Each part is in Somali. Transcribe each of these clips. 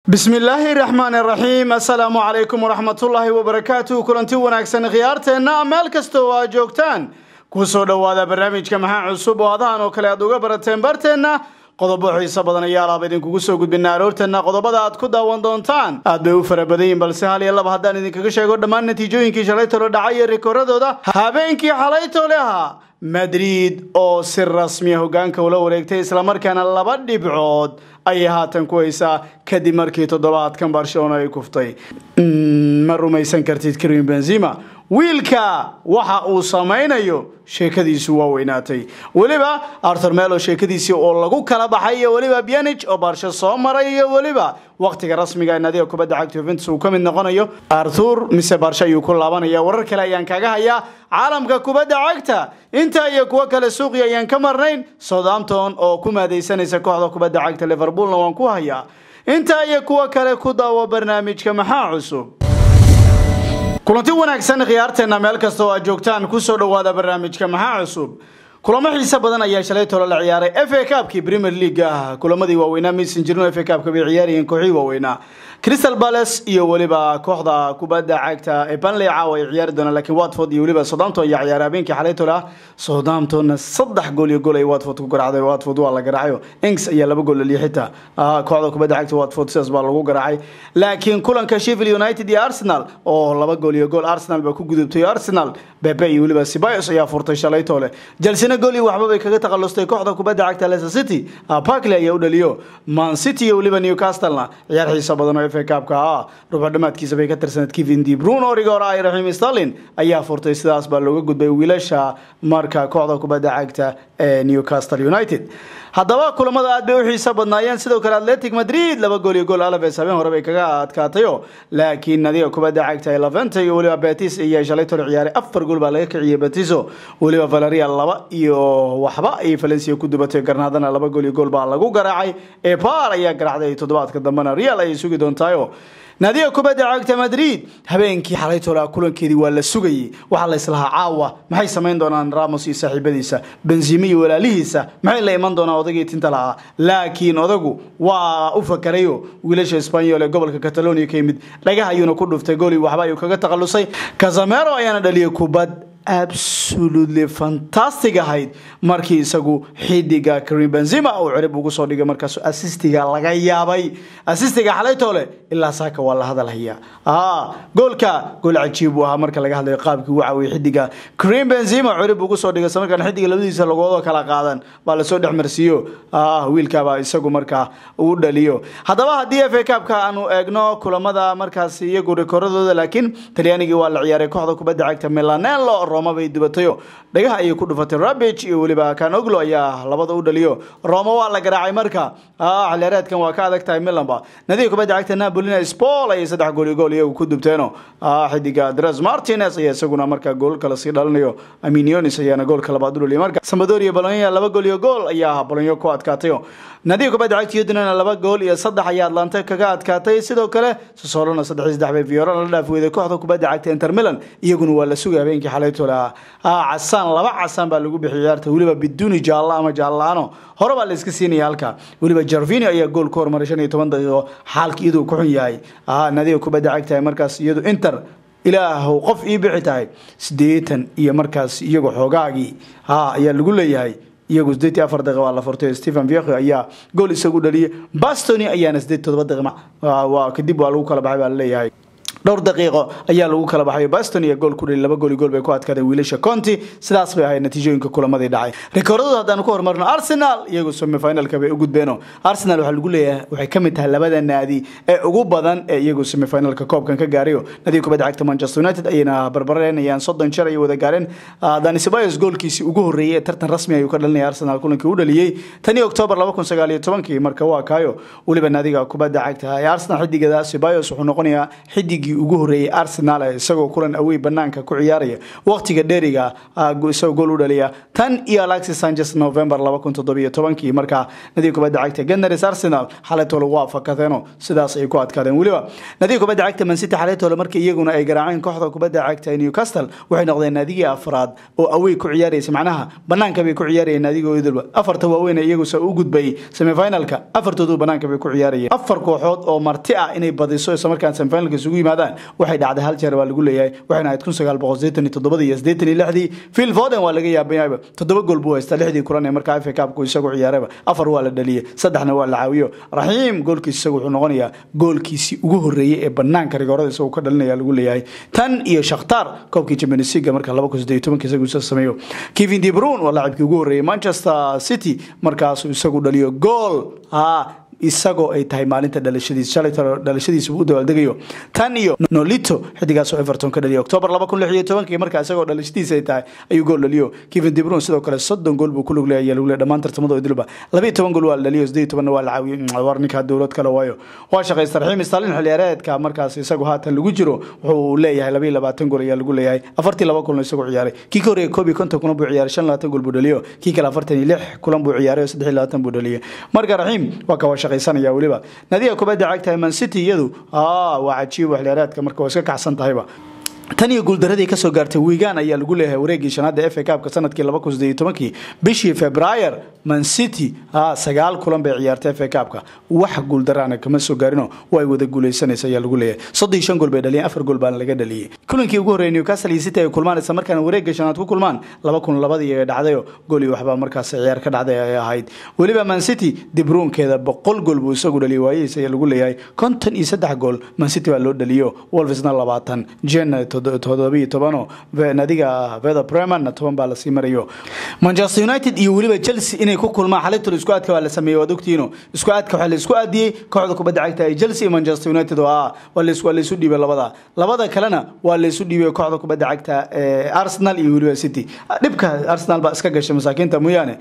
bismillaahi raxmaan raxiim assalaamu calaykum waraxmatullaahi wabarakaatuh kulanti wanaagsan khiyaarteenna meel kasta oo aad joogtaan kusoo dhowaada barnaamijka maxaa cusub oo adahan oo kale aad uga barateen barteenna qodobo xiiso badan ayaa alaaba idinkugu soo gudbina aroorteenna qodobada aad ku daawan doontaan aad bay u fara badan yihin balse hal iyo laba haddaan idinkaga sheego dhammaan natiijooyinkii shalaytolo dhacay iyo rikooradooda habeenkii xalaytole ahaa madrid oo si rasmiya hogaanka ula wareegtay islamarkaana laba dhibcood ayay haatan ku haysaa kadib markii toddobaadkan barcelona ay kuftay ma rumaysan kartid karim benzima wiilka waxa uu samaynayo sheekadiisu waa weynaatay weliba arthur melo sheekadiisii oo lagu kala baxay iyo weliba bianich oo baarsho soo maray iyo weliba wakhtiga rasmiga ee naadiga kubadda cagta juventus uu ka mid noqonayo arthur mise baarsho ayuu ku laabanaya warar kale ayaan kaga hayaa caalamka kubadda cagta intaa iyo kuwo kale suuqi ayaan ka marnayn southampton oo ku maadaysanaysa kooxda kubadda cagta liverpoolna waan ku hayaa intaa iyo kuwo kale ku daawo barnaamijka maxaa cusub kulanti wanaagsan khiyaarteena meel kasta oo aad joogtaan kusoo dhowaada barnaamijka maxaa cusub kulamo xiise badan ayaa shalay tolo la ciyaaray f a cabkii premier league ah kulamadii waaweynaa maysan jirin f a cabka bay ciyaarayeen kooxii waaweynaa crystal palace iyo weliba kooxda kubadda cagta ee banley caawa ay ciyaari doonaan laakiin watford iyo weliba southampton ayaa ciyaaray habeenkii xalay tolo ah southamptonna saddex gool iyo gool ay watford ku garaacday watford waa la garaacayo ings ayaa laba gool laliya xitaa kooxda kubadda cagta watford sidaas baa lagu garaacay laakiin kulanka sheffield united iyo arsenal oo laba gool iyo gool arsenal baa ku gudubtay arsenal bebe iyo weliba sibayos ayaa furtay shalay tole jelsina gool iyo waxba bay kaga takhalustay kooxda kubadda cagta leicester city parkley ayaa u dhaliyo man city iyo weliba newcastlena ciyaar xiisa badan oo fa cabka ah rubuc dhamaadkiisa bay ka tirsaneed kevin de brune origa hore ay raxiim stalin ayaa furtay sidaas baa looga gudbay wiilasha marka kooxda kubadda cagta ee newcastle united haddaba kulamada aad bay u xiiso badnaayeen sidoo kale atletic madrid laba gool iyo gool alaves habeen hore bay kaga adkaatayo laakiin nadiga kubadda cagta ee laventa iyo weliba betis iyo shalay tolo ciyaaray afar gool baa laga kiciyay betiso weliba valeria laba iyo waxba ay valencia ku dubatay garnaadana laba gool iyo gool baa lagu garaacay epar ayaa garaacday toddobaadka dambena real ayay sugi doontaayo naadiga kubadda cagta madrid habeenkii xalay tolaa kulankeedii waa la sugayay waxaa la islahaa caawa maxay samayn doonaan ramos iyo saaxiibadiisa benzime iyo walaalihiisa maxay la iman doonaan odagii tinta lahaa laakiin odagu waa u fakarayo wiilasha esbanyol ee gobolka catalonia ka yimid dhagaha ayuuna ku dhuftay gooli waxba ayuu kaga takhalusay casamero ayaana dhaliyay kubad absolutely fantastic ahayd markii isagu xidiga karim benzima uu cirib ugu soo dhigay markaas assistiga laga yaabay assistiga xalaytoole ilaa saaka waa la hadalhaya goolka gool cajiib uu ahaa marka laga hadlayo qaabkii uu caawiyay xidiga karim benzima cirib ugu soo dhigay samarkaan xidiga labadiisa lagoodoo kala qaadan baa lasoo dhex marsiiyo wiilkaba isagu markaa uu dhaliyo haddaba haddii f a cabka aanu eegno kulamada markaas iyagu rikooradooda laakiin talyaanigii waa la ciyaaray kooxda kubadda cagta milanello roma bay dubatayo dhagaha ayay ku dhufatay rabich iyo weliba kanoglo ayaa labada u dhaliyo roma waa la garaacay marka xiliyaareedkan waa ka adag tahay milanba nadiga kubadda cagta napolina spol ayay saddex gool iyo gool iyagu ku dubteeno xidiga dres martinez ayaa isaguna markaa gool kale sii dhalinayo aminionis ayaana goolka labaad u dhaliya marka samadoria bolonya laba gool iyo gool ayaa bolonyo ku adkaatayo nadiga kubadda cagta yudinana laba gool iyo saddex ayaa atlanta kaga adkaatay sidoo kale sosolona saddex iyo saddex bay fiorana la dhaaf weyday kooxda kubadda cagta inter milan iyaguna waa la sugay habeenkii xalaytola casaan laba casaan baa lagu bixiyay ciyaarta weliba biduuni jaalla ama jaallaano hore baa la iska siinaya halka weliba jarvini ayaa gool ka hormaray shan iyo toban daqiiqo xaalka iyaduu ku xun yahay nadiga kubadda cagta markaas iyadu inter ilaahow qof ii bixi tahay siddeetan iyo markaas iyagu xoogaagii ayaa lagu leeyahay iyagu sideed iyo afar daqiiqa waa la furtay stephen viecho ayaa gool isagu dhaliyay bastoni ayaana sideed todoba daqiiqa kadib waa lagu kala baxay baa laleeyahay dhowr daqiiqo ayaa lagu kala baxay baston iyo gool ku dhali laba gool gool bay ku adkaadeen wiilasha conti sidaas bay ahayd natiijooyinka kulamadii dhacay rikoordadu haddaanu ku horumarno arsenal iyagu semifinalka bay u gudbeeno arsenal waxaa lagu leeyahay waxay ka mid tahay labada naadi ee ugu badan ee iyagu semifinalka koobkan ka gaarayo nadiga kubadda cagta manchester united ayayna barbareynayaan soddon jeer ayay wada gaareen dani ceballos goolkiisii ugu horreeyey ee tartan rasmi ayuu ka dhalinaya arsenal kulankii u dhaliyey tanii octoobar laba kun sagaal iyo tobankii marka waa kaayo weliba naadiga kubadda cagta ee arsenal xidigeeda ceballos wuxuu noqonayaa xidig wiigii ugu horreeyey arsenal isagoo kulan awey banaanka ku ciyaaraya waqtiga dheeriga isagoo gool u dhaliya tan iyo alexis sanchez november kii markaa nadiga kubadda cagta ganars arsenal xalaytoole waa fakadeeno sidaas ay ku adkaadeen weliba nadiga kubadda cagta mancity xalaytoole markii iyaguna ay garaaceen kooxda kubadda cagta newcastle waxay noqdeen naadigii afraad oo awey ku ciyaaraysa macnaha banaanka bay ku ciyaarayeen naadiga idilba afarta waaweyn iyaguse u gudbayay semifinalka afartoodu banaanka bay ku ciyaarayeen afar kooxood oo marti ah inay badiso isla markaan semifinalka isugu yimaadaan waxay dhacday hal jeer baa lagu leeyahay waxayna ahayd kun sagaal boqol sideetan iyo toddobadii iyo sideetan iyo lixdii phil foden waa laga yaabayaba toddoba gool buu haystaa lixdii kulan ee markaa fa cupku isagu ciyaaraba afar waa la dhaliyey saddexna waa la caawiyo raxiim goolkiis isagu wuxuu noqonayaa goolkiisii ugu horreeyey ee banaanka rigoorada isagu ka dhalinaya lagu leeyahay tan iyo shakhtar koobkii champions league marka laba kun sideed tobanka isagu isa sameeyo kevin de bruyne waa laacibkii ugu horreeyey manchester city markaasuu isagu dhaliyo gool ha isagoo ay tahay maalinta dhalashadiis shalay dhalashadiisa u dabaaldegayo tan iyo nolito xidigaasoo everton ka dhaliyo october laba kun lix iyo tobankii markaa isagoo dhalashadiisa ay tahay ayuu gool dhaliyo kevin de bruyne sidoo kale soddon gool buu ku lug leeyahay lagu leeyahay dhammaan tartamada idilba laba iyo toban gool waa la dhaliyo siddeed iyo tobanna waa la caawiyey war ninkaa dowlad kale waayo waa shaqaystay raxiim stalin xilciyaareedka markaas isagu haatan lagu jiro wuxuu leeyahay laba iyo labaatan gool ayaa lagu leeyahay afartii laba kulan isagoo ciyaaray kii ka horreeyay koob iyo konton kulan buu ciyaaray shan labaatan gool buu dhaliyo kii kale afartan iyo lix kulan buu ciyaaray oo saddex iyo labaatan buu dhaliyay marka raxiim waa kawa shaqaysanaya weliba nadiga kubadda cagtahay man city iyadu waa cajiib waxliyaareedka marka waa iska kacsan tahayba tan iyo guuldaradii kasoo gaartay wiigan ayaa lagu leeyahay wareegii shanaada f a cupka sanadkii laba kun sideed iyo tobankii bishii februayer man city sagaal kulan bay ciyaartay f a cupka wax guuldaraana kama soo gaarino way wada guuleysanaysa ayaa lagu leeyahay soddon iyo shan gool bay dhaliyeen afar gool baana laga dhaliyey kulankii ugu horreeyay newcastle iyo city ay kulmaan isla markaana wareegga shanaad ku kulmaan laba kun labadii ay dhacdayo gool iyo waxbaa markaas ciyaar ka dhacday ay ahayd weliba man city dibruunkeeda boqol gool buu isagu dhaliyay waayihiis ayaa lagu leeyahay konton iyo saddex gool man city baa loo dhaliyo wolvesna labaatan jen todobiyo tobano nadiga veda breman toban baa lasii marayo manchester united iyo weliba chelsea inay ku kulmaan xalitol isku aadka waa la sameeyey waad ogtiino isku aadka waxaa la isku aadiyey kooxda kubadda cagta ee chelsea iyo manchester united oo ah waa laysu dhiibay labada labada kalena waa laysu dhiibay kooxda kubadda cagta ee arsenal iyo weliba city dhibka arsenal baa iska gashay masaakiinta mooyaane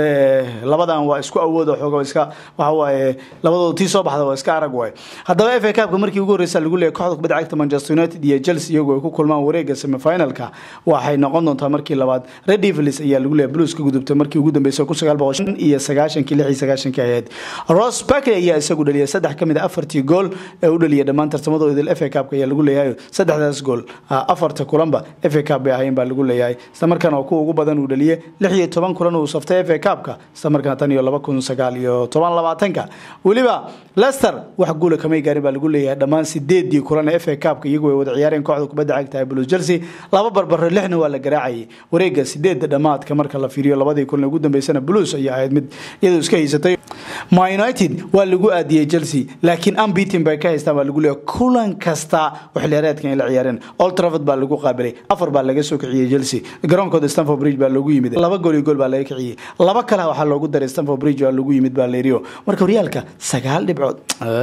labadan waa isku awoodo xooga iska waxa waaye labadooda tii soo baxda waa iska arag waay haddaba f a cupka markii ugu horreysa lagu leeyahay kooxda kubadda cagta manchester united iyo chelsea iyagu ay ku kulmaan wareega semifinalka waxay noqon doontaa markii labaad red devils ayaa lagu leeyahay blues ka gudubtay markii ugu dambeysay kun sagaal boqol shan iyo sagaashankii lix iyo sagaashankii ahayd ross barkley ayaa isagu dhaliyay saddex ka mid a afartii gool ee u dhaliyay dhammaan tartamadooda idil f a cupka ayaa lagu leeyahay saddexdaas gool afarta kulanba f a cup bay ahayn baa lagu leeyahay isla markaana oo kuwa ugu badan uu dhaliyay lix iyo toban kulan uu saftay f a cupka isla markaana tan iyo laba kun sagaal iyo toban labaatanka weliba leicester wax guula kamay gaarin baa lagu leeyahay dhammaan sideedii kulan ee f a cupka iyagu ay wada ciyaareen kooxda kubadda cagta ee blues chelsea laba barbaro lixna waa la garaacayay wareega sideedda dhammaadka marka la fiiriyo labadii kulan ugu dambeysana blues ayaa ahayd mid iyadoo iska haysatay ma united waa lagu aadiyey chelsea laakiin ambitin bay ka haystaan baa lagu leeyahay kulan kasta waxliyaareedkan ay la ciyaareen old trafford baa lagu qaabilay afar baa laga soo kiciyey chelsea garoonkooda stanford bridge baa loogu yimid laba gool iyo gool baa laga kiciyey laba kale waxaa loogu daray stanford bridge baa lagu yimid baa leeriyo marka horyaalka sagaal dhibcood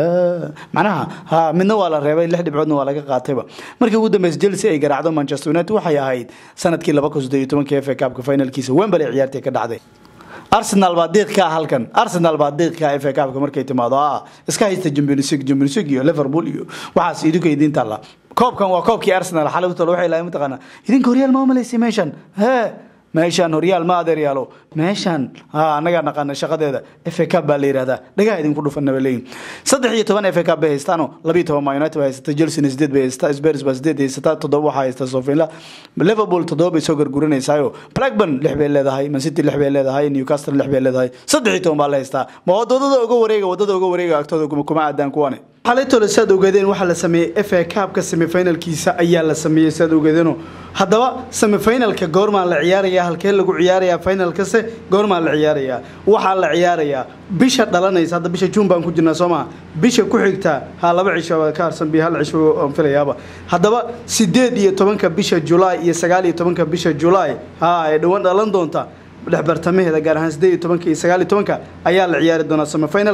macnaha ha midna waa la reebay lix dhibcoodna waa laga qaatayba markii ugu dambeysa chelsea ay garaacdo manchester united waxay ahayd sanadkii laba kun siddeed iyo tobankii f a cupka finalkiisa wembley ciyaartay ka dhacday arsenal baa diiq ka halkan arsenal baa diiq ka f a cupka markay timaado ah iska haysta champions league champions league iyo liverpool iyo waxaas idinka idin taalla koobkan waa koobkii arsenal xalay utalo waxay lahayn mataqaanaa idinka horyaal ma malaysay meeshan hee meeshaan horyaal ma adeeryaalo meeshaan annagaa naqaana shaqadeeda f a cup baa la yidhahdaa dhagaha idinku dhufana ba leeyihin saddex iyo toban f a cup bay haystaano labiyo toban ma united bay haysata chelsea sideed bay haysata spurs baa sideed haysata toddoba waxaa haysta sofinla liverpool toddoba bay soo garguranaysayo blackburn lix bay leedahay man city lix bay leedahay newcastle lix bay leedahay saddex iyo toban baa la haystaa ma wadadada uga wareega wadada uga wareega agtooda kuma aadaan kuwane xalaytole saad ogeedeen waxaa la sameeyey f a cupka semifinalkiisa ayaa la sameeyey saad ogeedeeno haddaba semifinalka goormaa la ciyaarayaa halkee lagu ciyaarayaa finalkase goormaa la ciyaarayaa waxaa la ciyaarayaa bisha dhalanaysa hadda bisha juun baan ku jirnaa soo maha bisha ku xigta ha laba cisho ka harsan bi hal cisho aan filayaaba haddaba sideed iyo tobanka bisha julaay iyo sagaal iyo tobanka bisha julaay ha ay dhowaan dhalan doonta dhex bartamaheeda gaar ahaan sideed iyo tobanka iyo sagaal iyo tobanka ayaa la ciyaari doonaa semifinalka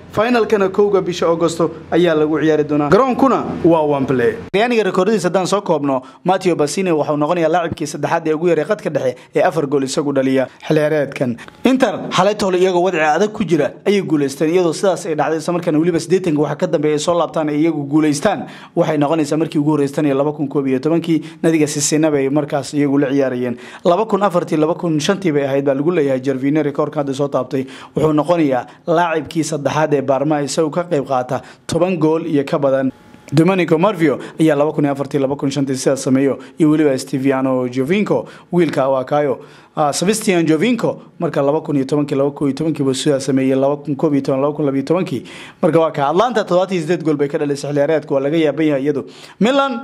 finalkana kowga bisha augosto ayaa lagu ciyaari doonaa garoonkuna waa wamble talyaaniga rekooradiis haddaan soo koobno mateo basine waxau noqonayaa laacibkii saddexaad ee ugu yaray qadka dhexe ee afar gool isagu dhaliya xilciyaareedkan inter xalaytoole iyagoo wadci adag ku jira ayay guuleysteen iyadoo sidaas ay dhacday isla markaana weliba siddeetanka waxa ka dambeeya ay soo laabtaan ay iyagu guuleystaan waxay noqonaysaa markii ugu horreystan iyo laba kun koob iyo tobankii nadiga sisinaba ay markaas iyagu la ciyaarayeen laba kun afartii laba kun shantii bay ahayd baa lagu leeyahay jervine rekoorka hadda soo taabtay wuxuu noqonayaa laacibkii saddexaad ee baarma isagu ka qayb qaata toban gool iyo ka badan domenico marvio ayaa laba kun iyo afartii laba kun shantii sidaas sameeyo iyo weliba steviano jovinco wiilka awakayo sebastian jovinco marka laba kun iyo tobankii laba kun iyo tobankii buu sidaa sameeyey laba kun koob iyo toban laba kun labiyo tobankii marka waa ka atlanta toddobaatan iyo sideed gool bay ka dhalisay xilciyaareedka waa laga yaaban yahay iyadu milan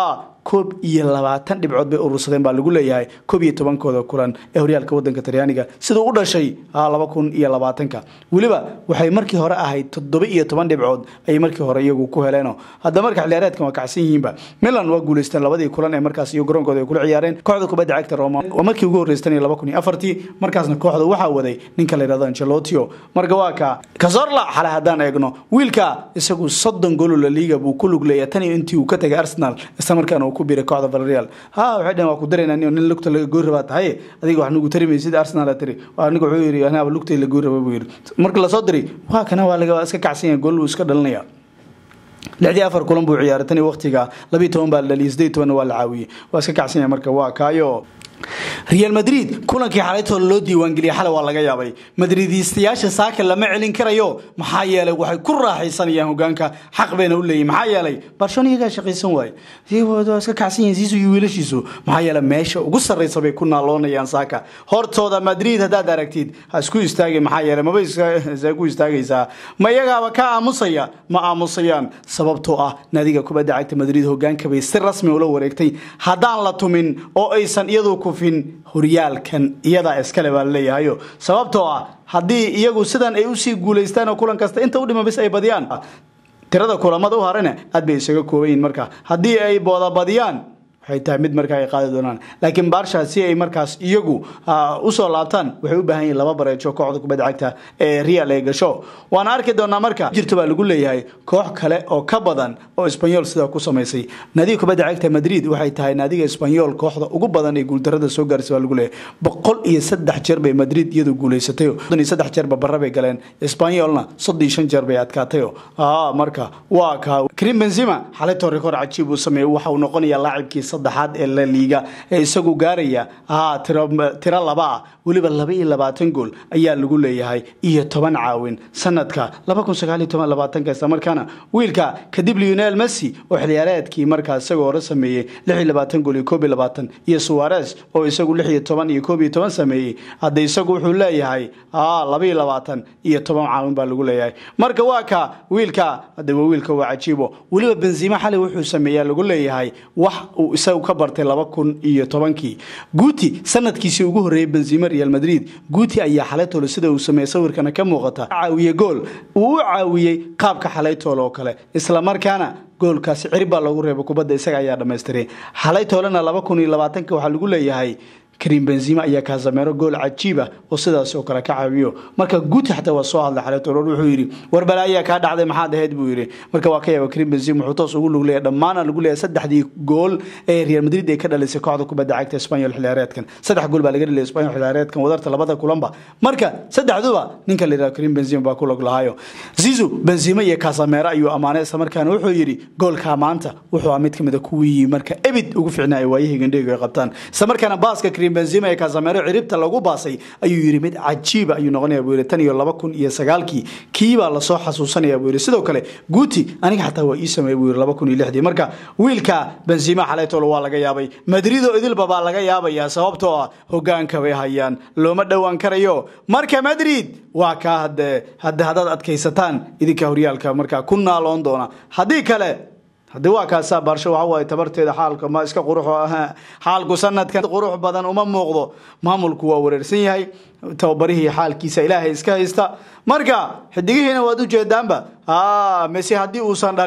koob iyo labaatan dhibcood bay urursadeen baa lagu leeyahay koob iyo tobankooda kulan ee horyaalka wadanka talyaaniga siduu u dhashay laba kun iyo labaatanka weliba waxay markii hore ahayd toddoba iyo toban dhibcood ayay markii hore iyagu ku heleeno hadda marka xilciyaareedkan waa kacsan yihiinba milan waa guuleysteen labadii kulan ee markaas iyo garoonkooda ay kula ciyaareen kooxda kubadda cagta roma waa markii ugu horreystan iyo laba kun iyo afartii markaasna kooxda waxaa waday ninka la yidhahdo angelotio marka waa ka kazorla xale haddaan eegno wiilka isagu soddon goolo la liiga buu ku lug leeyahay tan iyo intii uu ka tegay arsenal isla markaana uu ku biiray kooxda valreal ha waxay dhaheen waa ku daraynaa nin lugta laga goori rabaa tahay adiga wax nagu tari maysid arsenal tiri aniga wuxuu yidhi anaaba lugtay la goori rabaa buu yidhi marka lasoo diray waa kana waa laga iska kacsan yahay gool buu iska dhalinaya lixdii afar kulan buu ciyaaray tan iyo waqtiga labiiyo toban baa la dhaliyay siddeed tobanna waa la caawiyey waa iska kacsan yahay marka waa kaayo real madrid kulankii xalaytooda loo diiwaangeliyay xalay waa laga yaabay madridiistayaasha saaka lama celin karayo maxaa yeelay waxay ku raaxaysanayaan hogaanka xaq bayna u leeyihin maxaa yeelay barcelona iyagaa shaqaysan waaye waa iska kacsan yihiin siisu iyo wiilashiisu maxaa yeelay meesha ugu sarraysa bay ku naaloonayaan saaka hortooda madrid haddaad aragtid ha isku istaagay maxaa yeelay maba isa ku istaagaysaa ma iyagaaba ka aamusaya ma aamusayaan sababtoo ah naadiga kubadda cagta madrid hogaanka bay si rasmi ula wareegtay haddaan la tumin oo aysan iyadu kufin horyaalkan iyadaa iskale baa laleeyahayo sababtoo ah haddii iyagu sidan ay usii guulaystaan oo kulan kasta inta u dhima bis ay badiyaan tirada kulamada u harana aad bay isaga koobayiin marka haddii ay boodabadiyaan waxay tahay mid markaa ay qaadi doonaan laakiin baarsha si ay markaas iyagu usoo laabtaan waxay u baahan yihin laba bareejo kooxda kubadda cagta ee real ay gasho waana arki doonaa marka jirto baa lagu leeyahay koox kale oo ka badan oo isbanyol sidaa ku samaysay naadiga kubadda cagta madrid waxay tahay naadiga isbanyol kooxda ugu badan ee guuldarada soo gaarsa baa lagu leeyahay boqol iyo saddex jeer bay madrid iyadu guulaysatay soddon iyo saddex jeerba barre bay galeen isbanyolna soddon iyo shan jeer bay adkaatayo marka waa ka krim benzima xalaytoo rikoor cajiib uu sameeyey waxa uu noqonayaa laacibkii saddexaad ee la liiga ee isagu gaaraya tiro laba ah weliba laba iyo labaatan gool ayaa lagu leeyahay iyo toban caawin sanadka laba kun sagaal iyo toban labaatanka isla markaana wiilka kadib lionel messi oo xiliyaareedkii markaa isagoo hore sameeyey lix iyo labaatan gool iyo koob iyo labaatan iyo suwares oo isagu lix iyo toban iyo koob iyo toban sameeyey hadda isagu wuxuu leeyahay laba iyo labaatan iyo toban caawin baa lagu leeyahay marka waa ka wiilka hadda waa wiilka waa cajiibo weliba benzima xalay wuxuu sameeyaa lagu leeyahay wax uu isagu ka bartay laba kun iyo tobankii guuti sanadkiisii ugu horreeyey benzima real madrid guuti ayaa xalaytoole sida uu sameeyey sawirkana ka muuqata caawiye gool uu u caawiyey qaabka xalaytoole oo kale isla markaana goolkaasi cirib baa loogu reebay kubadda isaga ayaa dhammaystiray xalaytoolena laba kun iyo labaatanka waxaa lagu leeyahay karim benzima ayaa kaasameero gool cajiiba oo sidaas oo kale ka caawiyo marka guuti xataa waa soo hadlay xalaytoole wuxuu yidhi warbala ayaa kaa dhacday maxaad ahayd buu yidhi marka waa ka yaaba karim benzima wuxuu toos ugu lug leeyahay dhammaana lagu leeyahay saddexdii gool ee real madrid ay ka dhalisay kooxda kubadda cagta espanyol xiliyaareedkan saddex gool baa laga dhaliyay espanyol xiliyaareedkan wadarta labada kulanba marka saddexduba ninka la yidhaha karim benzima baa ku log lahayo zizu benzima iyo kaasameero ayuu ammaanay isla markaana wuxuu yidhi goolkaa maanta wuxuu ah mid ka mid a kuwii marka ebid ugu ficnaaya waayihii gandheegu ay qabtaan isla markaana baaska karim benzima ee kaasameero ciribta lagu baasay ayuu yidhi mid cajiiba ayuu noqonaya buu yidhi tan iyo laba kun iyo sagaalkii kiibaa lasoo xasuusanaya buu yidhi sidoo kale guuti aniga xataa waa ii sameeyey buu yidhi laba kun iyo lixdii marka wiilka benzima xalaytoolo waa laga yaabay madrido idilba baa laga yaabayaa sababtoo ah hogaanka bay hayaan looma dhowaan karayo marka madrid waa kaa hade hade haddaad adkaysataan idinka horyaalka markaa ku naaloon doona haddii kale haddii waa kaasaa baarsho waxa waaye tabarteeda xaalka ma iska qurux xaalku sanadkan qurux badan uma muuqdo maamulku waa wareersan yahay tababarihii xaalkiisa ilaahay iska haysta marka xidigihiina waad ujeedaanba messi haddii uusan dhalin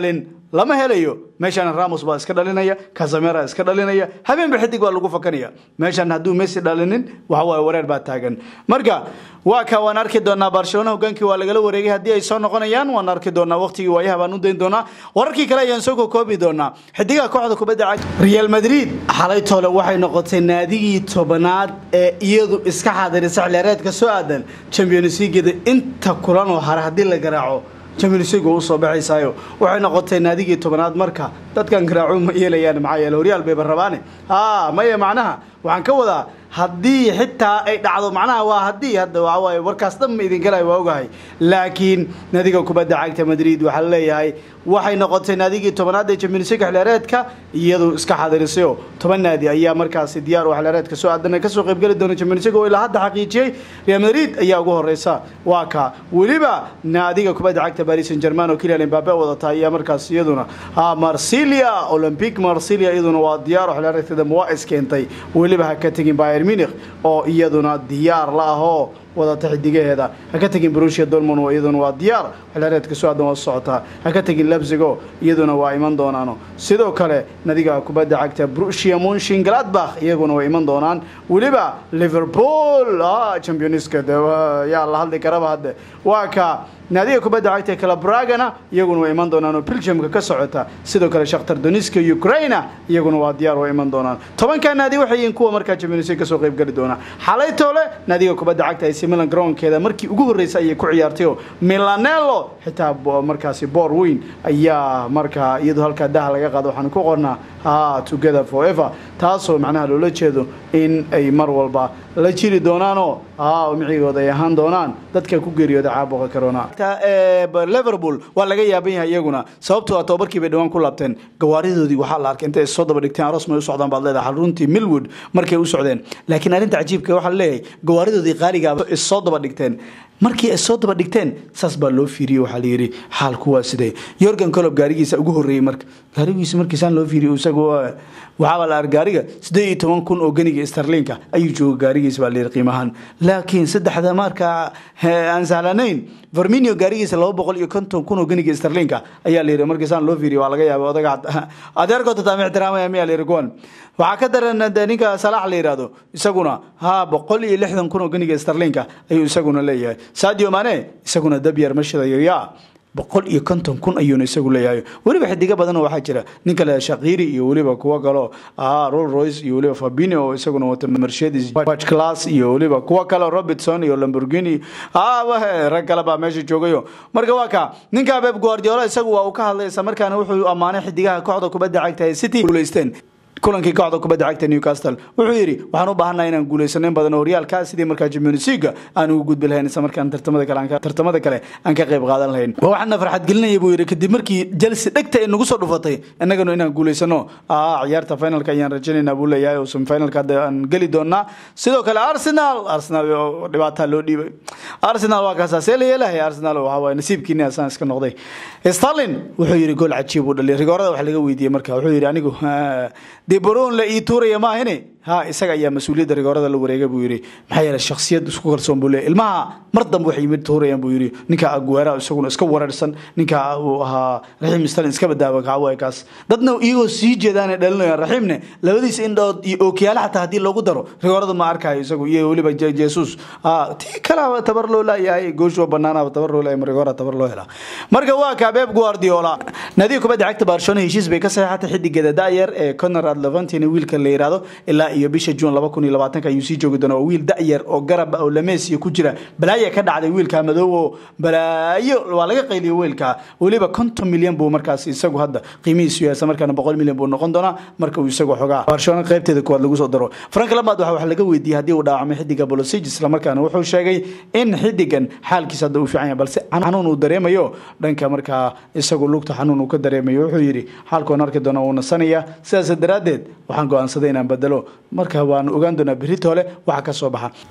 lama helayo meeshaan ramos baa iska dhalinaya casamera iska dhalinaya habeenba xidig baa lagu fakanaya meeshaan hadduu messi dhalinin waxa waaye wareer baa taagan marka waa ka waan arki doonaa barcelona hogaankii waa lagala wareegay haddii ay soo noqonayaan waan arki doonaa waqtigii waayaha baan u dayn doonaa wararkii kale ayaan soo kokoobi doonaa xidigaha kooxda kubadda cagta real madrid xalay toole waxay noqotay naadigii tobanaad ee iyadu iska xaadirisay xilciyaareedka soo aadan champions leagueda inta kulan oo hare haddii la garaaco champions league usoo baxaysaayo waxay noqotay naadigii tobanaad marka dadkan garaaco ma yeelayaan maxaa yeele horyaal bayba rabaane ha maya macnaha waxaan ka wadaa haddii xitaa ay dhacdo macnaha waa haddii hadda waxa waaye warkaas dhan ma idin galay waa ogahay laakiin naadiga kubadda cagta madrid waxaa leeyahay waxay noqotay naadigii tobanaad ee champions league xilciyaareedka iyadu iska xaadirisayoo toban naadi ayaa markaasi diyaar oo xilciyaareedka soo aadan kasoo qaybgeli doona champions league oo ilaa hadda xaqiijiyey real madrid ayaa ugu horeysa waa ka weliba naadiga kubadda cagta paris saint germain oo kylian mbappe wadata ayaa markaas iyaduna marsilia olympic marsilia iyaduna waa diyaar oo xilciyaareedkeeda waa iskeentay weliba ha ka tegin bayern munich oo iyaduna diyaar la ahoo wadata xidigaheeda ha ka tegin brusia dormon oo iyaduna waa diyaar xilciyaareedka soo aadan waa socotaa ha ka tegin lebsigo iyaduna waa iman doonaano sidoo kale nadiga kubadda cagta brusia munshin gladbach iyaguna way iman doonaan weliba liverpool championska yaa la hadli karaba hadde waa ka naadiga kubadda cagta calabragana iyaguna way iman doonaan oo belgiumka ka socota sidoo kale shakhtar doniska ukraina iyaguna waa diyaar way iman doonaan tobankaa naadi waxay yihiin kuwa markaa champions league kasoo qayb geli doona xalay toole naadiga kubadda cagta AC Milan garoonkeeda markii ugu horeysay ayay ku ciyaartay oo Milanello xitaa markaasi boor weyn ayaa markaa iyadoo halkaa daha laga qaado waxaan ku qornaa ha together forever taasoo macnaha loola jeedo in ay mar walba la jiri doonaanoo ha micigooda ay ahaan doonaan dadka ku geeriyooda caabuqa corona liverpool waa laga yaaban yahay iyaguna sababtoo ah tobabarkii bay dhawaan ku laabteen gawaaridoodii waxaa la arkay intay soo daba dhigteen aroos may u socdaan baad leedahay runtii milwood markay u socdeen laakiin arrinta cajiibka waxaa leeyahay gawaaridoodii qaaligaaba is soo daba dhigteen markii ay soo daba dhigteen saas baa loo fiiriyey waxaa layidhi xaalku waa sidee yorgan colob gaarigiisa ugu horreeyey marka gaarigiisa markiisaan loo fiiriyo isagu waxaaba la ark gaariga siddeed iyo toban kun oo ganiga starlinka ayuu jooga gaarigiisa baa layidhi qiimahaan laakiin saddexda marka aan sahlanayn verminio gaarigiisa laba boqol iyo konton kun oo ganiga starlinka ayaa layidhi markiisaan loo fiiriyo waa laga yaaba odaga adeerkoota taama ixtiraamaya miyaa layidhi kuwan waxaa ka daran de ninka salaax la yidhaahdo isaguna ha boqol iyo lixdan kun oo ganiga starlinka ayuu isaguna leeyahay sadio mane isaguna dabyar ma shidayo yaa boqol iyo konton kun ayuuna isagu leeyahay weliba xidigo badanoo waxaa jira nin kale shakiri iyo weliba kuwo kaleo roll royce iyo weliba fabino oo isaguna wata mercedes watch class iyo weliba kuwo kale robertson iyo lamborghini rag kale baa meesha joogayo marka waa ka ninka beb guardiola isagu waa uu ka hadlay isla markaana wuxuu ammaanay xidigaha kooxda kubadda cagta ee city guuleysteen kulankii kooxda kubadda cagta newcastle wuxuu yidhi waxaan u baahannaha inaan guulaysano in badan oo horyaalka sidii markaa champions league aan ugu gudbi lahayn isla markaan tartamada kale tartamada kale aan ka qayb qaadan lahayn waa waxaana farxad gelinaya buu yidhi kadib markii chelsea dhegta ay nagu soo dhufatay innagana inaan guulaysano ciyaarta finalka ayaan rajaynaynaa buu leeyahay oo semifinalka hadda aan geli doonaa sidoo kale arsenal arsenal dhibaataa loo dhiibay arsenal waa kaasaa see la yeelahay arsenal waxa waaye nasiibkiini asaan iska noqday starlin wuxuu yidhi gool cajiib uu dhaliyay rigoorada wax laga weydiiyey marka wuxuu yidhi anigu debron la ii tuuraya maahine ha isaga ayaa mas-uuliyadda rigoorada la wareegay buu yidhi maxaa yeele shakhsiyad isku kalsoon buu leeyahy ilmaha mar dambe waxay yimid tuurayaan buu yidhi ninka aguera isaguna iska wareersan ninka uu ahaa raxiim stalin iska badaawa kacawaay kaas dadna iyagoo sii jeedaanay dhalinayaan raxiimne labadiisa indhood iyo ookiyaale xataa haddii loogu daro rigoorada ma arkayo isagu iyo weliba jesus tii kalaba tabar loo laayahay gooshoo banaanaba tabar loo laayay rigoora tabar loo helaa marka waa kaa beeb guardiola nadiga kubadda cagta barcelona heshiis bay ka saxeexatay xidigeeda da'yar ee conrad levantina wiilka la yidhaahdo ilaa iyo bisha juun laba kun iyo labaatanka ayuu sii joogi doonaa waa wiil da'yar oo garab oo lameesiya ku jira balaayo ka dhacday wiilka madoow oo balaayo waa laga qayliyo wiilka weliba konton milyan buu markaas isagu hadda qiimihiisu yahay markaana boqol milyan buu noqon doonaa marka uu isagu xogaa barcelona qaybteeda kuwaad lagu soo daro frank lamaad waxa wax laga weydiiyey haddii uu dhaawacmay xidiga bolosig islamarkaana wuxuu sheegay in xidigan xaalkiisa hadda uu fiican yahay balse xanuun uu dareemayo dhanka markaa isagu lugta xanuun uu ka dareemayo wuxuu yidhi xaalkoon arki doona wuu nasanaya sidaas daraaddeed waxaan go-aansaday inaan bedelo marka waan ogaan doonaa berito hole waxa ka soo baxa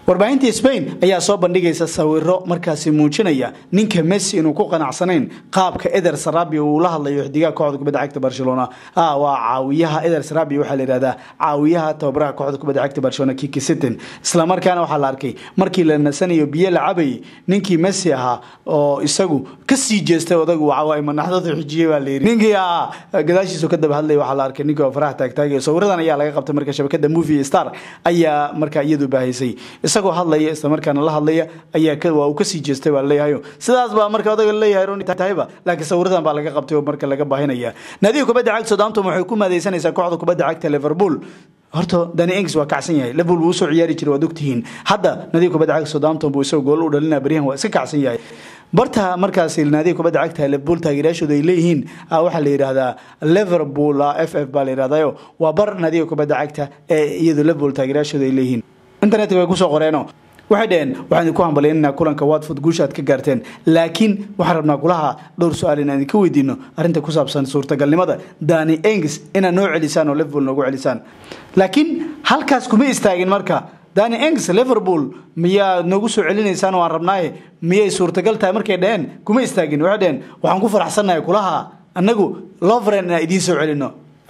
warbaahinta spain ayaa soo bandhigaysa sawiro markaasi muujinaya ninka messi inuu ku qanacsanayn qaabka eder sarabi uu la hadlayo xidigaha kooxda kubadda cagta barcelona waa caawiyaha eder sarabi waxaa la yihahdaa caawiyaha tababaraha kooxda kubadda cagta barcelona kiki sitten islamarkaana waxaa la arkay markii la nasanayo biyo la cabayay ninkii messi ahaa oo isagu kasii jeestay odagu wacawaay manaxdada xijiyey baa layidhi ninkii gadaashiisu ka daba hadlay waxaa la arkay ninkii oo faraha taagtaagay sawiradan ayaa laga qabtay marka shabakada movie star ayaa markaa iyadu baahisay isagoo hadlaya islamarkaana la hadlaya ayaa waa uu kasii jeestay baa leeyahayo sidaas baa marka odaga leeyahay roni tahayba laakiin sawiradan baa laga qabtay oo marka laga baahinaya naadiga kubadda cagta southampton waxay ku maadaysanaysaa kooxda kubadda cagta liverpool horta dani engs waa kacsan yahay liverpool wuu soo ciyaari jiray waad ogtihiin hadda nadiga kubadda cagta southampton buu isagoo gool u dhalinaya baryahan waa iska kacsan yahay barta markaasi naadiga kubadda cagta liverpool taageerayaashooda ay leeyihiin waxaa la yidhaahdaa liverpool f f baa la yidhahdayo waa bar naadiga kubadda cagta ee iyadu liverpool taageerayaashooda ay leeyihiin internetka way kusoo qoreeno waxay dhaheen waxaan idinku hambalyaynanaa kulanka watford guusha aad ka gaarteen laakiin waxaan rabnaa kulaha dhowr su-aal inaan idinka weydiino arrinta ku saabsan suurtagalnimada dani engs inaad noo celisaan oo liverpool noogu celisaan laakiin halkaas kuma istaagin marka dani engs liverpool miyaa noogu soo celinaysaan oo aan rabnaaye miyay suurtagal tahay markay dhaheen kuma istaagin waxay dhaheen waxaan ku faraxsannahay kulaha annagu lovren inaan idiin soo celino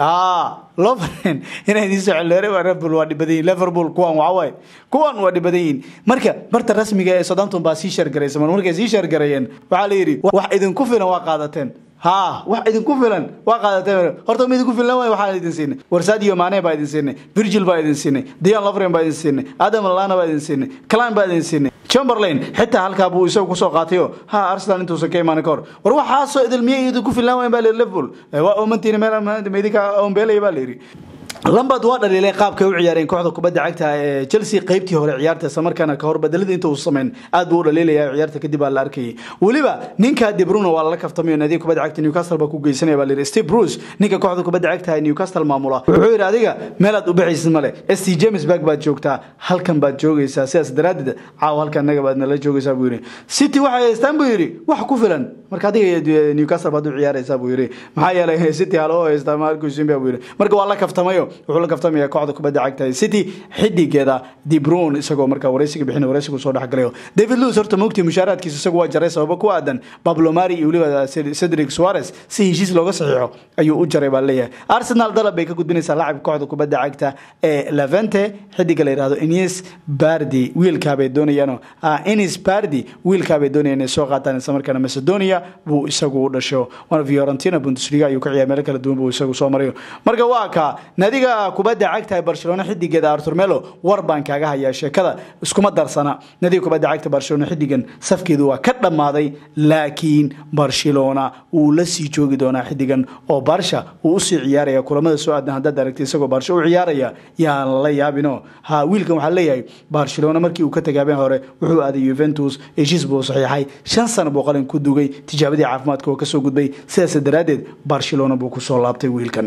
lovren inay idiin soo celin liverpool waa dhibadayiin liverpool kuwan waxawaaye kuwan waa dhibadayiin marka barta rasmiga ee southampton baa sii sheergaraysa mar markay sii sheergareeyeen waxaa la yidhi wax idinku filan waa qaadateen ha wax idinku filan waa qaadateen horta ma idinku filan waay waxaan idin siinay warsadio mane baa idin siinay virgil baa idin siinay dian lovren baa idin siinay adam lana baa idin siinay clan baa idin siinay chamberlain xitaa halkaa buu isagu kusoo qaatayo ha arsenal intuusan ka imaanin kahor war waxaasoo idil miyay idinku filan wayn baa la liverpool waa oomantiina meel meydinka oombeelaya baa la yidhi lambad waa dhaliileen qaabkay u ciyaareen kooxda kubadda cagta ee chelsea qaybtii hore ciyaarta islamarkaana kahor bedelada inta uu sameyn aad buu u dhaliilaya ciyaarta kadib baa la arkayay weliba ninka de bruno waa lala kaftamayo naadiga kubadda cagta newcastle baa ku geysanaya baa la yidhi steve bruce ninka kooxda kubadda cagta ee newcastle maamula wuxuu yidhi adiga meelaad u baxaysid male st james berg baad joogtaa halkan baad joogaysaa sidaas daraaddeed caaw halkan naga baad nala joogaysaa buu yidhi city waxay haystaan buu yidhi wax ku filan marka adiga newcastle baad u ciyaaraysaa buu yidhi maxaa yeelay city haloo haystaa markusimba buu yidhi marka waa la kaftamayo wuxuu la kaftamaya kooxda kubadda cagta city xidigeeda dibron isagoo markaa wareysiga bixin wareysigu soo dhexgalayo david lewis horta mogtii mushaaraadkiisa isagu waa jaray sababo ku aadan pablo mari iyo weliba cedric suarez si heshiis looga saxiixo ayuu u jaray baa leeyahay arsenal dalab bay ka gudbinaysaa laacibka kooxda kubadda cagta ee levente xidiga la yidhahdo ines bardi wiilkaabay doonayaan ines bardi wiilkaabay doonayaan inay soo qaataan isla markaana macedonia buu isagu u dhasho waana fiorentina bundesliga ayuu ka ciyaar meelo kala duwan buu isagu soo marayo marka waa ka nadiga kubadda cagta ee barcelona xidigeeda artur melo war baan kaaga hayaa sheekada iskuma darsana nadiga kubadda cagta barcelona xidigan safkeedu waa ka dhammaaday laakiin barcelona wuu la sii joogi doonaa xidigan oo barsha wuu usii ciyaaraya kulamada soo aadan haddaad aragtay isagoo barsha u ciyaaraya yaan lala yaabino ha wiilkan waxaa leeyahay barcelona markii uu ka tagaabeen hore wuxuu aaday yuventus heshiis buu saxiixay shan sano buu qalin ku dugay tijaabadii caafimaadka oo kasoo gudbay sidaas daraaddeed barcelona buu kusoo laabtay wiilkan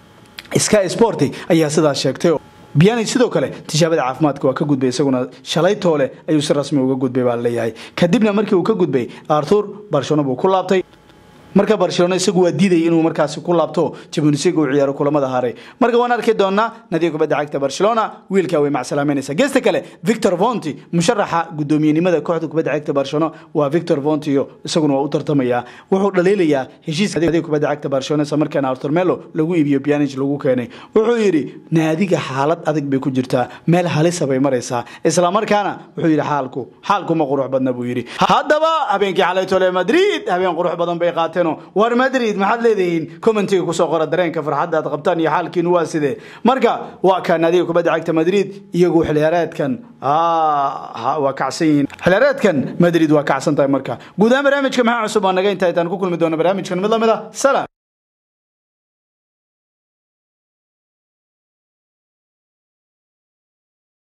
sky sport ayaa sidaas sheegtay biani sidoo kale tijaabada caafimaadka waa ka gudbay isaguna shalay toole ayuu si rasmi uga gudbay baa leeyahay kadibna markii uu ka gudbay arthur barcelona buu ku laabtay marka barcelona isagu waa diidayay inuu markaasi ku laabto jabunisiga uu ciyaaro kulamada haray marka waan arki doonaa nadiga kubadda cagta barcelona wiilkaa way macsalaameynaysaa geesta kale victor vonti musharaxa guddoomiyenimada kooxda kubadda cagta barcelona waa victor vontio isaguna waa u tartamayaa wuxuu dhaliilayaa heshiiska nadiga kubadda cagta barcelona isla markaana artur melo lagu iibiyo pianage lagu keenay wuxuu yidhi naadiga xaalad adag bay ku jirtaa meel halisa bay maraysaa isla markaana wuxuu yidhi xaalku xaalku ma qurux badna buu yidhi haddaba habeenkii xalaytole madrid habeen qurux badan bay qaateen war madrid maxaad leedihiin commentiga kusoo qora dareenka farxadda aad qabtaan iyo xaalkiinu waa sidee marka waa kaa naadiga kubadda cagta madrid iyagu xiliyaareedkan waa kacsan yihiin xiliyaareedkan madrid waa kacsan tahay marka guud ahaan barnaamijka maxaa cusub waa naga inta intaan ku kulmi doona barnaamijkan mid lamid a salaam